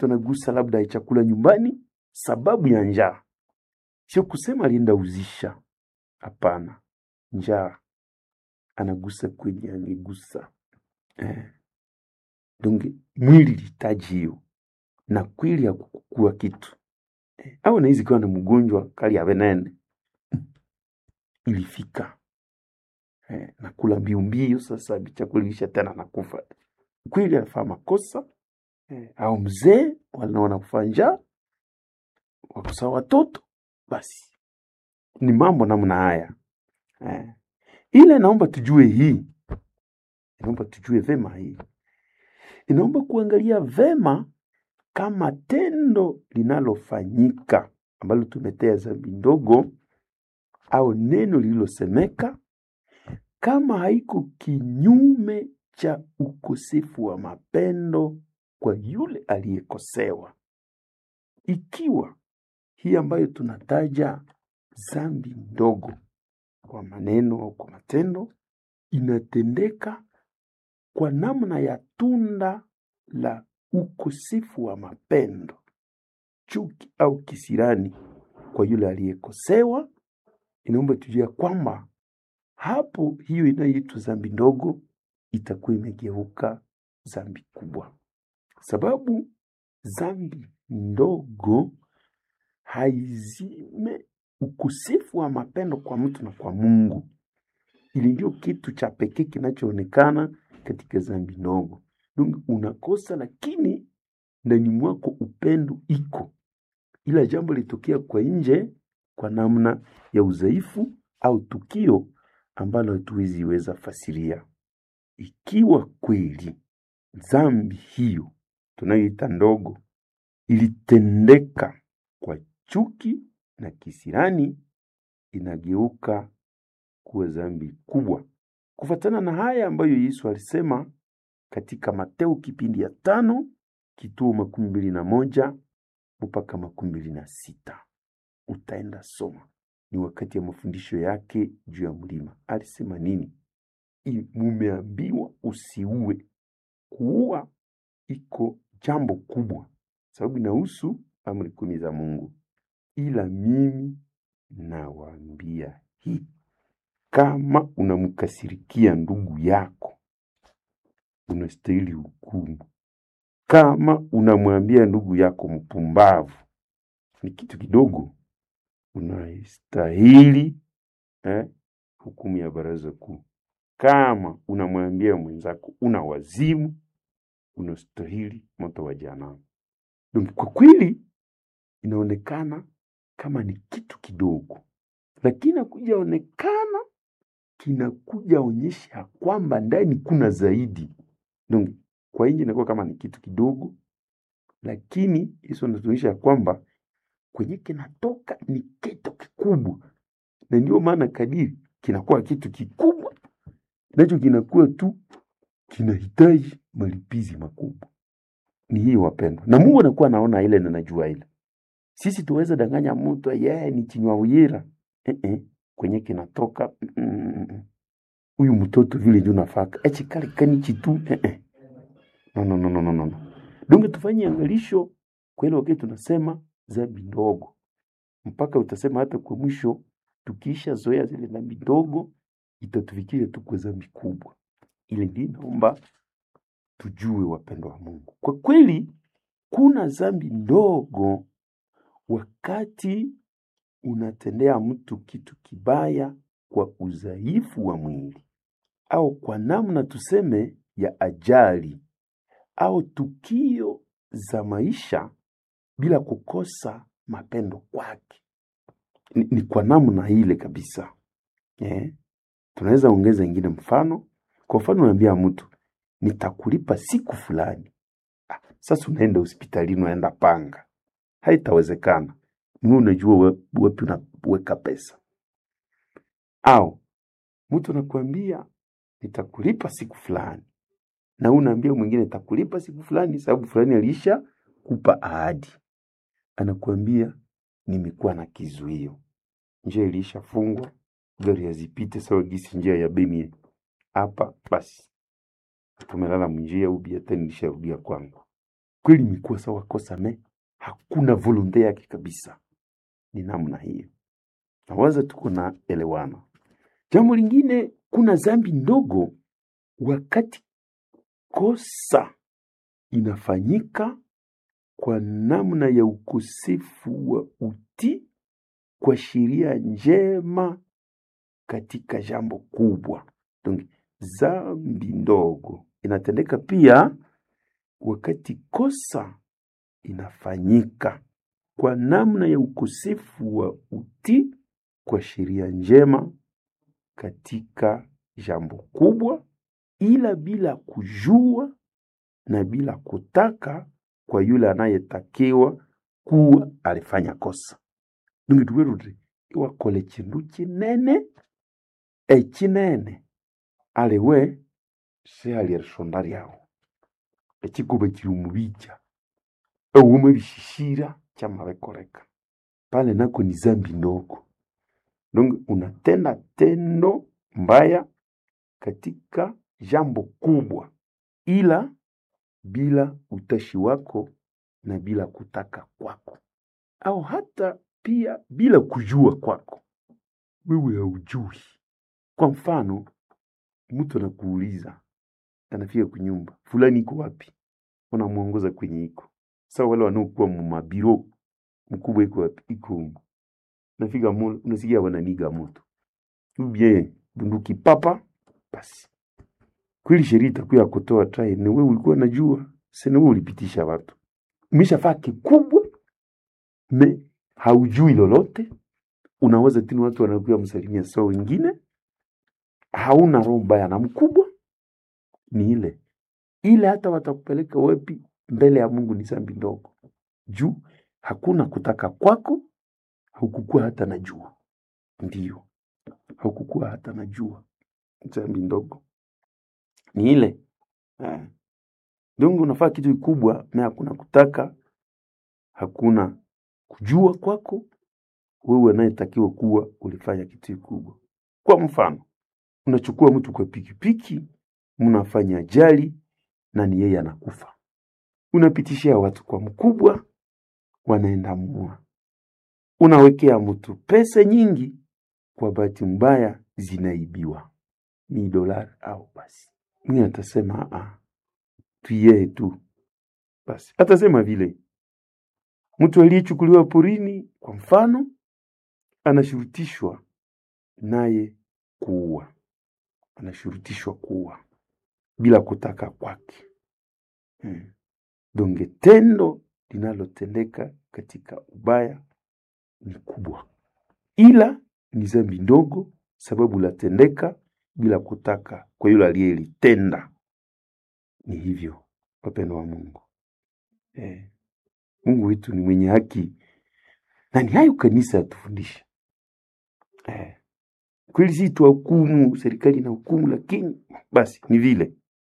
mtoto anagusa labda ya chakula nyumbani sababu ya njaa, sio kusema alienda uzisha. Hapana, njaa anagusa kwenye angegusa eh. Donge mwili lihitaji hiyo na kweli ya kukua kitu eh. Au naizi kiwa na mgonjwa kali ya venene ilifika eh, nakula mbiu mbiu, sasa chakula ilisha tena nakufa kweli, anafaa makosa eh, au mzee wanaona kufa njaa wakosa watoto, basi ni mambo namna haya eh. Ile naomba tujue hii, inaomba tujue vema hii, inaomba kuangalia vema kama tendo linalofanyika ambalo tumetea dhambi ndogo au neno lililosemeka kama haiko kinyume cha ukosefu wa mapendo kwa yule aliyekosewa. Ikiwa hii ambayo tunataja dhambi ndogo kwa maneno au kwa matendo inatendeka kwa namna ya tunda la ukosefu wa mapendo, chuki au kisirani kwa yule aliyekosewa, inaomba tujue kwamba hapo hiyo inayoitwa dhambi ndogo itakuwa imegeuka dhambi kubwa, sababu dhambi ndogo haizime ukosefu wa mapendo kwa mtu na kwa Mungu. Ili ndio kitu cha pekee kinachoonekana katika dhambi ndogo. Unakosa, lakini ndani mwako upendo iko, ila jambo litokea kwa nje kwa namna ya udhaifu au tukio ambalo hatuwezi weza fasiria. Ikiwa kweli dhambi hiyo tunayoita ndogo ilitendeka kwa chuki na kisirani, inageuka kuwa dhambi kubwa, kufuatana na haya ambayo Yesu alisema katika Mateo kipindi ya tano kituo makumi mbili na moja mpaka makumi mbili na sita. Utaenda soma, ni wakati ya mafundisho yake juu ya mlima. Alisema nini? Mumeambiwa usiue. Kuua iko jambo kubwa, sababu inahusu amri kumi za Mungu. Ila mimi nawaambia hii, kama unamkasirikia ndugu yako unastahili hukumu. Kama unamwambia ndugu yako mpumbavu, ni kitu kidogo, unastahili eh, hukumu ya baraza kuu. Kama unamwambia mwenzako una wazimu, unastahili moto wa jehanamu. Kwa kweli inaonekana kama ni kitu kidogo, lakini akuja onekana kinakuja onyesha kwamba ndani kuna zaidi. Donc, kwa nje inakuwa kama ni kitu kidogo, lakini Yesu anatuonyesha kwamba kwenye kinatoka ni kitu kikubwa, na ndio maana kadiri kinakuwa kitu kikubwa nacho kinakuwa tu kinahitaji malipizi makubwa. Ni hii wapendwa, na Mungu anakuwa anaona ile na najua ile. Sisi tuweza danganya mtu yeye ni chinywa uyira eh -eh. kwenye kinatoka huyu mm -mm. mtoto vile ndio nafaka echi kale kanichi tu eh -eh. no, no, no, no, no, no. Dunge tufanye angalisho kwa ile wakati tunasema dhambi ndogo, mpaka utasema hata kwa mwisho tukiisha zoea zile dhambi ndogo itatufikia tu kwa dhambi kubwa. Ile ndio naomba tujue, wapendwa wa Mungu, kwa kweli kuna dhambi ndogo wakati unatendea mtu kitu kibaya kwa udhaifu wa mwili au kwa namna tuseme ya ajali au tukio za maisha bila kukosa mapendo kwake. Ni, ni kwa namna ile kabisa eh? Tunaweza ongeza ingine mfano. Kwa mfano, unaambia mtu nitakulipa siku fulani. Ah, sasa unaenda hospitalini, unaenda panga, haitawezekana. Mimi unajua wapi unaweka pesa. Au mtu anakuambia nitakulipa siku fulani, na unaambia mwingine nitakulipa siku fulani, sababu fulani alisha kupa ahadi. Anakuambia nimekuwa na kizuio, njia ilishafungwa, gari hazipite sawa gisi njia ya Beni hapa, basi tumelala mnjia ubi hata nilisharudia kwangu. kweli imekuwa sawa kosa me hakuna volonte yake kabisa ni namna hiyo nawaza tuko na elewana jambo lingine kuna zambi ndogo wakati kosa inafanyika kwa namna ya ukosefu wa utii kwa sheria njema katika jambo kubwa. Donc, zambi ndogo inatendeka pia wakati kosa inafanyika kwa namna ya ukosefu wa utii kwa sheria njema katika jambo kubwa, ila bila kujua na bila kutaka kwa yule anayetakiwa kuwa alifanya kosa nungi tuweruti iwakole chindu chinene echinene aliwe siali erisonda lyawu ekikuba kiri omubija ewuma ebishishira kyamabekoleka pale nako ni zambi ndogo donc unatenda tendo mbaya katika jambo kubwa ila bila utashi wako na bila kutaka kwako au hata pia bila kujua kwako wewe haujui kwa mfano mtu anakuuliza anafika kunyumba fulani iko wapi unamwongoza kwenye iko sa wale wanaokuwa mumabiro mkubwa iko wapi iko humu nafika mule unasikia wananiga moto ubie bunduki papa basi kweli sheria itakuwa ya kutoa trai ni wewe ulikuwa najua sina wewe ulipitisha watu umeshafaa kikubwa me haujui lolote unaweza tini watu wanakuwa msalimia sawa wengine hauna roho mbaya na mkubwa ni ile ile hata watakupeleka wapi mbele ya mungu ni zambi ndogo juu hakuna kutaka kwako haukukuwa hata na jua ndio haukukuwa hata na jua zambi ndogo ni ile eh. dongo unafaa kitu kikubwa na hakuna kutaka hakuna kujua kwako wewe anayetakiwa kuwa ulifanya kitu kikubwa kwa mfano unachukua mtu kwa pikipiki mnafanya ajali na ni yeye anakufa unapitishia watu kwa mkubwa wanaenda mua unawekea mtu pesa nyingi kwa bahati mbaya zinaibiwa ni dolari au basi mwingine atasema ah, tuyee tu basi atasema vile mtu aliyechukuliwa porini kwa mfano anashurutishwa naye kuua anashurutishwa kuua bila kutaka kwake hmm. donge tendo linalotendeka katika ubaya ni kubwa ila ni zambi ndogo sababu latendeka bila kutaka kwa yule aliyelitenda ni hivyo wapendo wa mungu eh. mungu wetu ni mwenye haki na ni hayo kanisa yatufundisha eh. kweli si tuwahukumu serikali na hukumu lakini basi ni vile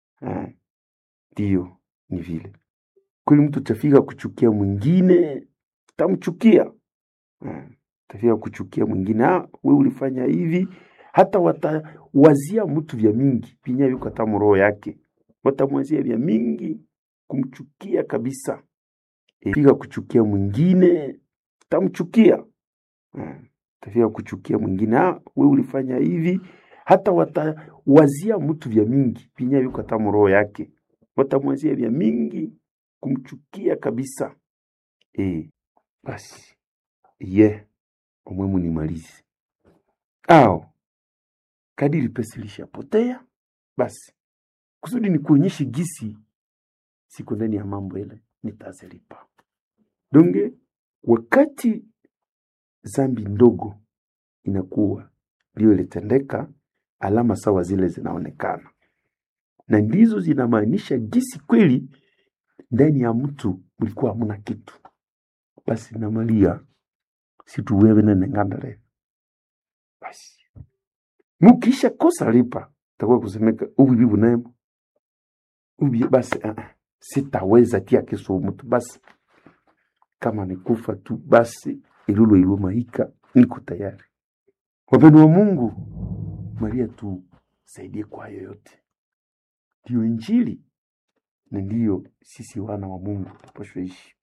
ndiyo eh. ni vile kweli mtu tafika kuchukia mwingine tamchukia eh. tafika kuchukia mwingine ah, we ulifanya hivi hata watawazia mtu vya mingi pinya yuko hata mroho yake watamwazia vya mingi kumchukia kabisa e, fika kuchukia mwingine tamchukia eh, tafika kuchukia mwingine ah, we ulifanya hivi hata watawazia mtu vya mingi pinya yuko hata mroho yake watamwazia vya mingi kumchukia kabisa e, basi ye yeah. umwemu nimalize au kadiri pesa ilishapotea basi kusudi ni kuonyeshe gisi siko ndani ya mambo ile nitazilipa donge wakati zambi ndogo inakuwa ndio ilitendeka alama sawa zile zinaonekana na ndizo zinamaanisha gisi kweli ndani ya mtu mlikuwa hamuna kitu basi namalia situwewe nenengandale basi mukisha kosa lipa takuwa kusemeka ubibi bunemo ubi basi uh, sitaweza tia keso mtu basi kama nikufa tu basi ilulo ilumahika niko tayari wapendo wa mungu maria tu saidie kwa yoyote ndiyo injili na ndiyo sisi wana wa Mungu tupashwe ishi.